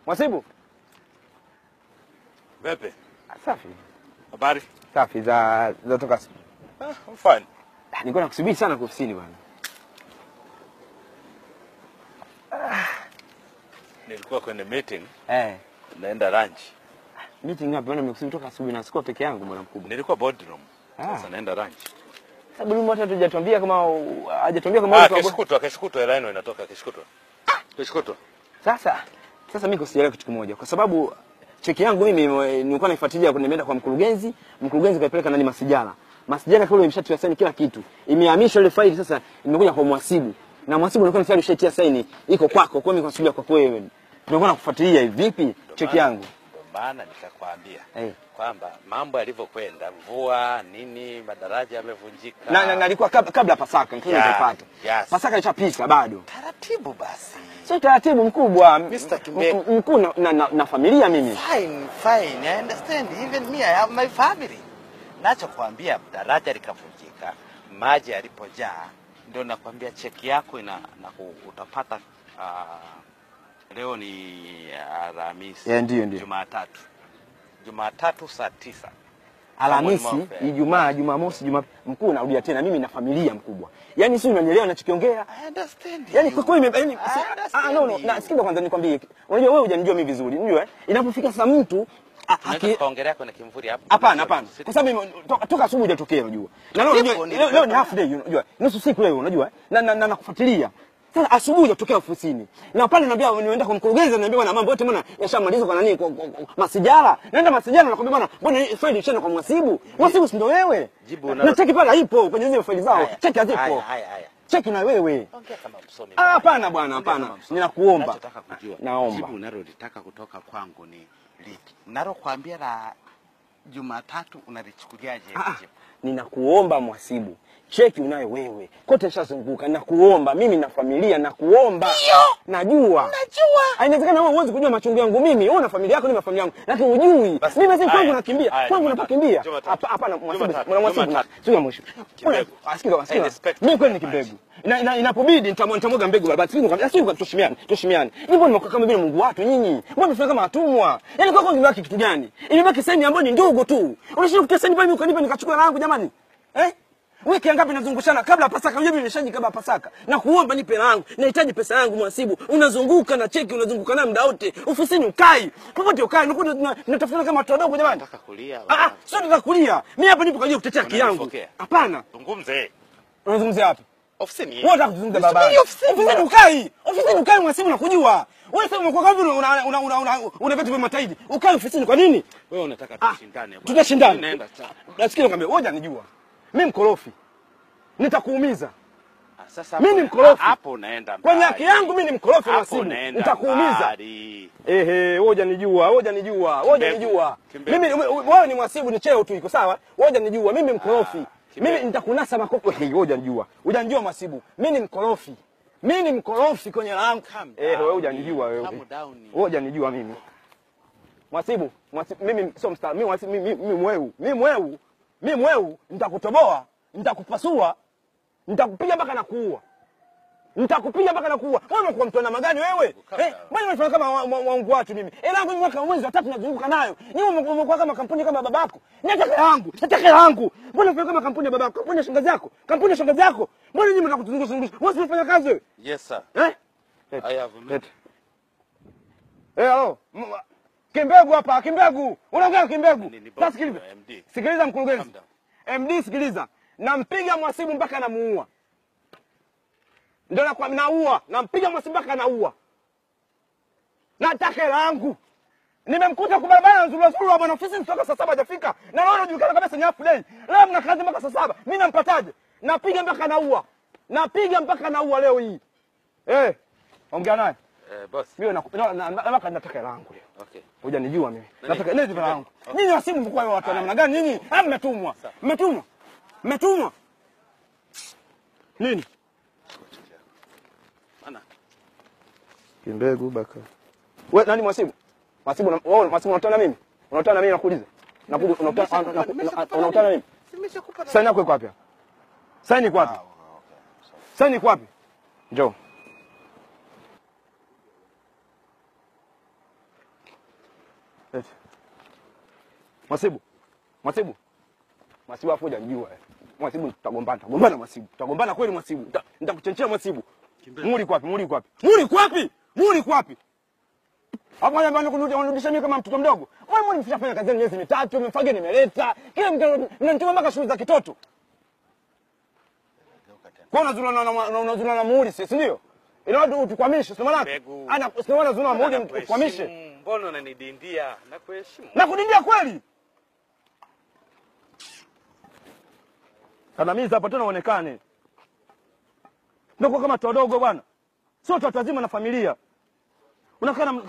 Mwasibu. Vipi? Safi. Habari? Safi za za toka. Ah, I'm fine. Nilikuwa nakusubiri sana kwa ofisini bwana. Nilikuwa kwenye meeting, Eh. naenda lunch. Meeting hapa bwana nimekusubiri toka asubuhi na sikuwa peke yangu bwana mkubwa. Nilikuwa boardroom. Ah. Sasa naenda lunch. Sababu mimi hata hajatuambia kama hajatuambia kama Ah, wewe kesho kutwa, kesho kutwa hela yenu inatoka kesho kutwa. Kesho kutwa. Sasa sasa mimi kusielewa kitu kimoja kwa sababu cheki yangu mimi eh, nilikuwa naifuatilia nimeenda kwa mkurugenzi, mkurugenzi kaipeleka nani masijala. Masijala kule imeshatia saini kila kitu. Imehamishwa ile faili sasa imekuja kwa mhasibu. Na mhasibu alikuwa tayari ushatia saini iko kwako, kwa mimi nasubiria kwako wewe. Tunakuwa nakufuatilia hivi vipi cheki yangu. Ndio maana nikakwambia Eh. kwamba mambo yalivyokwenda, mvua nini, madaraja yamevunjika. Na na na alikuwa kabla, kabla ya Pasaka, nilikuwa Yeah, nitaipata. yes. Pasaka ishapita bado. taratibu basi. Sio taratibu mkubwa. Mr. Kimbe- M- m- Mkuu na, na, na, na familia mimi. Fine, fine. I understand. Even me, I have my family. Nachokwambia daraja likavunjika, maji yalipojaa, ndio nakwambia cheki yako ina na ku- utapata uh, leo ni Alhamisi. Yeah, ndio, ndio. Jumatatu. Jumatatu saa tisa. Alhamisi, Someone more fair. Ijumaa, Jumamosi, Juma mkuu narudia tena mimi na familia mkubwa. Yaani si unanielewa ninachokiongea? I understand. Yaani you. kwa kweli ime- yaani I si- understand ah no no, you. na sikiza kwanza nikwambie. Unajua wewe hujanijua mimi vizuri, unajua eh? Inapofika sasa mtu a- Tunaweza aki- tukaongelea kwenye kimvuri hapo. Hapana, hapana. Kwa sababu mimi- to- toka asubuhi hujatokea unajua. Na leo unajua Ndipo leo, leo ni half day unajua. Nusu siku leo unajua. eh? Na na, na nakufuatilia. Sasa asubuhi hujatokea ofisini. Na pale naambia nimeenda kwa mkurugenzi ananiambia bwana mambo yote mbona yashamalizwa kwa nani kwa, kwa, kwa masijara. Naenda masijara nakwambia bwana mbona hii faili ishaenda kwa mwasibu? Mwasibu si ndio wewe? Jibu na unalo- cheki pale haipo kwenye zile faili zao. Haya, Cheki hazipo. haya, haya, haya. Cheki na wewe. Ongea kama msomi. Ah, hapana bwana, Ongea hapana. kama msomi. Ninakuomba. Nachotaka kujua. Naomba. Jibu unalolitaka kutoka kwangu ni lipi? Nalokwambia la Jumatatu unalichukuliaje hili Ah, jibu? ninakuomba mwasibu, cheki unayo wewe, kote nishazunguka. Nakuomba mimi na familia, nakuomba. Najua, Najua. Ah, inawezekana wewe huwezi kujua machungu yangu mimi. Wewe una familia yako, mimi na familia yangu, lakini hujui. Basi, Mimi sasa kwangu haya, nakimbia, haya, kwangu Jumatatu, napakimbia. Jumatatu. Hapa- Hapana, mwasibu, Jumatatu, mwana mwasibu, Jumatatu. sio ya mwisho. Kimbegu. Una- Asikiza, I asikiza. respect Mimi kweli ni very kimbegu. Ina- ina- Inapobidi nitamwa- nitamwaga mbegu baba. Sisi kwa sisi kwa tushimiane, tushimiane. Ni mbona mnakuwa kama vile Mungu watu nyinyi? Mbona mnafanya kama watumwa? Yaani kwako kimebaki kitu gani? Imebaki sehemu ambayo ni ndogo tu. Unashindwa kutia sehemu pale ukanipa nikachukua langu jamani. Eh? Wiki ngapi nazungushana kabla ya Pasaka? Unajua mimi nimeshaji kabla ya Pasaka. Na kuomba nipe langu. Nahitaji pesa yangu mwasibu. Unazunguka na cheki unazunguka nayo muda wote. Ofisini ukai. Popote ukai. Unakuwa na- natafuna kama watu wadogo jamani. Nataka kulia. Ah, ah, sio nataka kulia. Mimi hapa nipo kwa ajili ya kutetea haki yangu. Unanifokea. Hapana. Zungumze. Unazungumzia wapi? Ofisini. Wewe unataka kuzungumza baba. Nisubiri ofisini. Ofisini ukai. Ofisini ukai mwasibu nakujua. Wewe sasa umekuwa kama vile una una una una una vitu vya mataidi. Ukai ofisini kwa nini? Wewe unataka Ah, tushindane. bwana. tutashindana. Nenda cha. Nasikia nikwambia, wewe unanijua. Mimi mkorofi. Nitakuumiza. Ah, Sasa Mimi hapo- ni mkorofi. Hapo unaenda mbali. Kwenye haki yangu mimi ni mkorofi Hapo mwasibu. unaenda Nitakuumiza. mbali. Ehe, wewe hujanijua, wewe hujanijua, wewe hujanijua. Kimbegu. Mimi wewe ni mwasibu ni cheo tu iko sawa? Wewe hujanijua, mimi mkorofi. kimbegu. Mimi nitakunasa makopo. Wewe hujanijua. Hujanijua mwasibu. Mimi ni mkorofi. Mimi ni mkorofi kwenye langu. Calm Eh, wewe down. hujanijua wewe. Calm down. Wewe hujanijua mimi. Mwasibu, mwasibu mimi sio mstari. Mimi mwasibu mimi mimi mweu. Mimi mweu. Mimi mweu nitakutoboa, nitakupasua, nitakupiga mpaka na kuua. Nitakupiga mpaka nakuua. Wewe umekuwa mtu na magani wewe? Calm Eh, down. mbona unafanya kama wa- wa- waungu watu mimi? Ela yangu mimi mwaka mwezi wa tatu nazunguka nayo. Ni umekuwa umekuwa kama kampuni kama babako. Nataka yangu, nataka yangu. Mbona unafanya kama kampuni ya babako? Kampuni ya shangazi yako? Kampuni ya shangazi yako? Mbona nyinyi mnataka kutuzungusha zungusha? Wewe si unafanya kazi wewe? Yes sir. Eh? I have a Leta. Eh, halo. M- Kimbegu hapa, Kimbegu. Unaongea Kimbegu. Nini, boss? Sasa sikiliza. MD. Sikiliza mkurugenzi. Calm MD sikiliza. Nampiga mwasibu mpaka namuua. Ndio na kwa naua, nampiga mwasibu mpaka naua. Nataka hela yangu. Nimemkuta kwa barabara nzuri nzuri wa bwana ofisi kutoka saa saba hajafika. Na leo anajulikana kabisa ni half day. Leo mna kazi mpaka saa saba. Mimi nampataje? Napiga mpaka naua. Napiga mpaka naua leo hii. Eh. Ongea naye. Eh, boss. Mimi na na- na- na- nataka nataka hela yangu leo. Okay. Hujanijua mimi. Nani? Nataka nini hela yangu? Okay. Nyinyi wasimu mkuu wa watu wa namna gani nyinyi? Ah, mmetumwa. Mmetumwa. Mmetumwa. Nini? Mana? Kimbegu baka. Wewe nani mwasibu? Mwasibu una- wewe mwasibu unatana mimi? Unatana mimi nakuuliza. Nakuuliza unatana unatana mimi? Nimeshakupa Saini yako iko wapi? hapa? Saini iko wapi? Saini iko wapi? Njoo. Mwasibu. Mwasibu. Mwasibu afu hujanijua. eh. Mwasibu tutagombana, tutagombana Mwasibu. Tutagombana kweli Mwasibu. Nita- Nitakuchenchea Mwasibu. Muri kwapi? Muri kwapi? Muri kwapi? Muri kwapi? Hapo haya bwana kunirudisha mimi kama mtoto mdogo. Wewe mbona mshafanya kazi miezi mitatu, umefagia nimeleta. Kila mtu mnanituma mpaka shughuli za kitoto. Kwa unazuna na na- unazuna na muhuri si ndio? Ina watu tukwamishe, sio maana? Mbegu. Ana sio maana unazuna muhuri tukwamishe. Nakuheshimu. Mbona unanidindia? Nakuheshimu. Na kudindia kweli. Kandamiza hapo tena uonekane. Ndio kama watu wadogo bwana. Sio watu wazima na familia. Unakaa na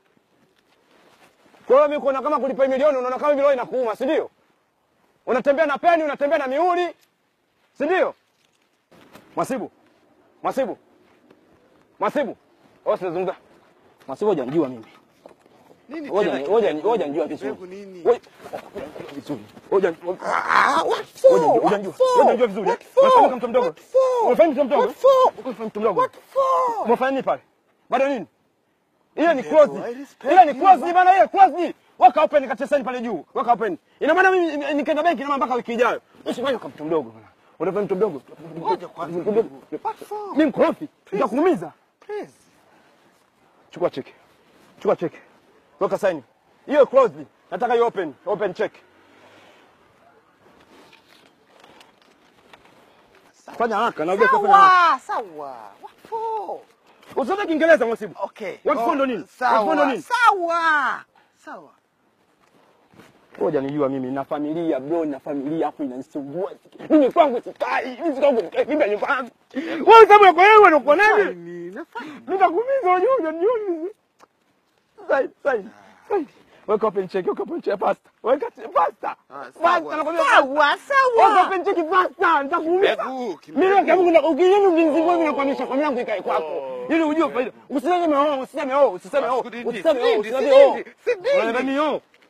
Kwa hiyo mimi kuona kama kulipa milioni unaona kama vile inakuuma, si ndio? Unatembea na peni, unatembea na mihuri. Si ndio? Mwasibu. Mwasibu. Mwasibu. Wewe usizungumza. Mwasibu hujanijua mimi. Nini Ngoja tena ngoja kibegu? ngoja njua vizuri. Kibegu nini? Ngoja- vizuri. Ngoja ngoja for? njua- ngoja What njua. for? Ngoja njua vizuri. What for? Unafanya kama mtu mdogo. What for? Unafanya mtu mdogo. What for? Unafanya mtu mdogo. What for? Umefanya nini pale? Bado nini? Ile ni Ndio, close. I respect Ile ni you, close man. bana ile close. Weka open kati sasa pale juu. Weka open. Ina maana mimi nikaenda benki na mpaka wiki ijayo. Usifanye kama mtu mdogo bana. Unafanya mtu mdogo. Ngoja kwanza. Mtu mdogo. What for? Mimi mkorofi. Nitakuumiza. Please. Chukua cheki. Chukua cheki. Weka sign. Hiyo closed. Nataka hiyo open. Open check. Fanya haraka na ujue kufanya haraka. Sawa, sawa. What for? Usome Kiingereza mwasibu. Okay. What for ndo nini? What for ndo Sawa, nini? sawa. Sawa. Ngoja nijua mimi na familia bro, na familia hapo inanisumbua. Mimi kwangu sikai, mimi kwangu sikai mimi nyumbani. Wewe sababu yako wewe unakuwa nani? Fine, nafanya. Nitakuumiza unajua unajua. Sai sai. Sai. Weka open check, weka open check pasta. Weka pasta. Ah, Pasta sawa. nakwambia Sawa, Weka sawa. open check pasta, nitakuumiza. Mbegu, kimbegu. Mimi kama kuna ukijeni mzinzi wewe unakwamisha kwa yangu ikae kwako. Ili ujue faida. Usiseme oh, usiseme oh, usiseme oh, Sikudidi, usiseme oh, sikudidi, usiseme oh. sikudidi, sikudidi. Unaniambia mimi oh.